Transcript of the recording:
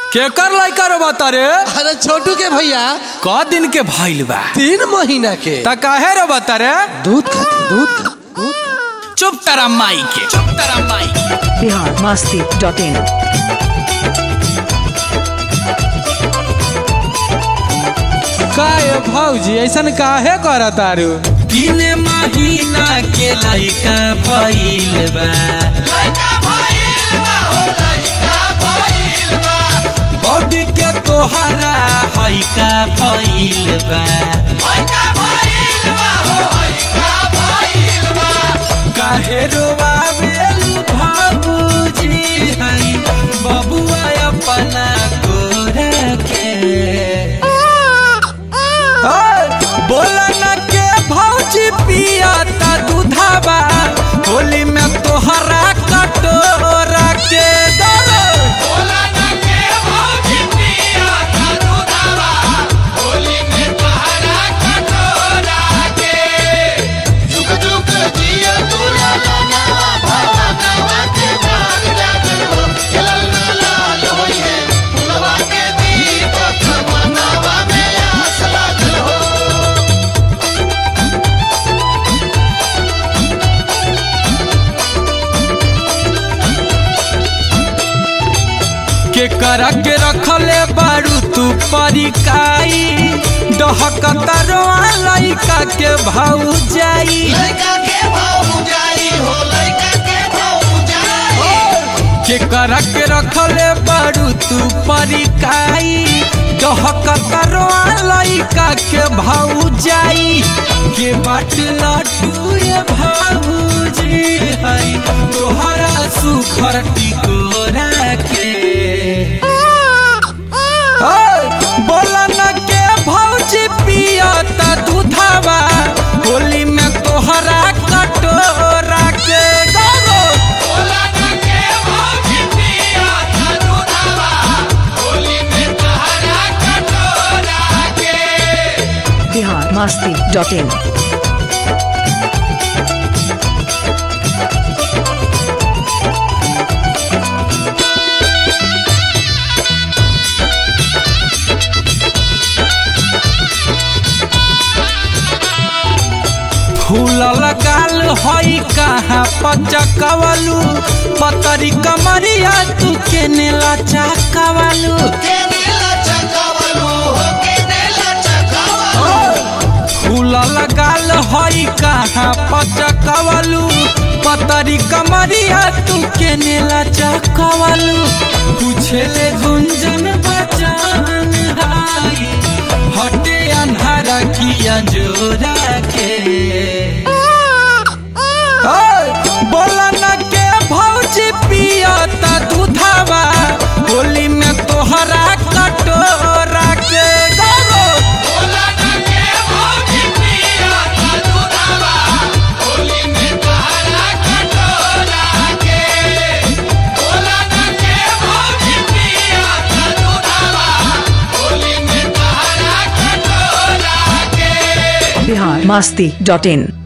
केकर लइका रो बता रे अरे छोटू के भैया क दिन के भइल बा तीन महीना के त काहे रो बता रे दूध खाती दूध खाती, दूध चुप तारा माई के चुप तारा माई के बिहार मस्ती डॉट इन काहे भौजी ऐसन काहे करत तारू तीन महीना के लइका भइल बा बॉडी के तोहरा हइका भइल बा काहे रोवावेलु बाबूजी हई बबुआ अपना कोरा के बोला न के भौजी पिया ता दूधाबा होली में तोहरा कटोरा के दर के करा के रखले बारू तू परिकाई डहकता रोआ लइका के भाऊ जाई के करा के रखले बारू तू परिकाई डहकता रोआ लइका के भाऊ जाई के बाट लटू ये भाऊजी हई तोहरा सुखर टिकोरा के बोला न के भौजी पिया ता दूधावा होली में तोहरा कटोरा के गरो बिहार मस्ती डॉट इन फूल लगाल हई कहाँ पचकवलू पतरी कमरिया तू के नेला चकवलू फूल लगाल हई कहाँ पचकवलू पतरी कमरिया तू के नेला चकवलू पूछले गुंजन बचान हाई हटे अन्हारा किया जोरा के बोला न के भौजी पिया ता दूधावा होली में तोहरा कटोरा के गरो बिहार मस्ती डॉट इन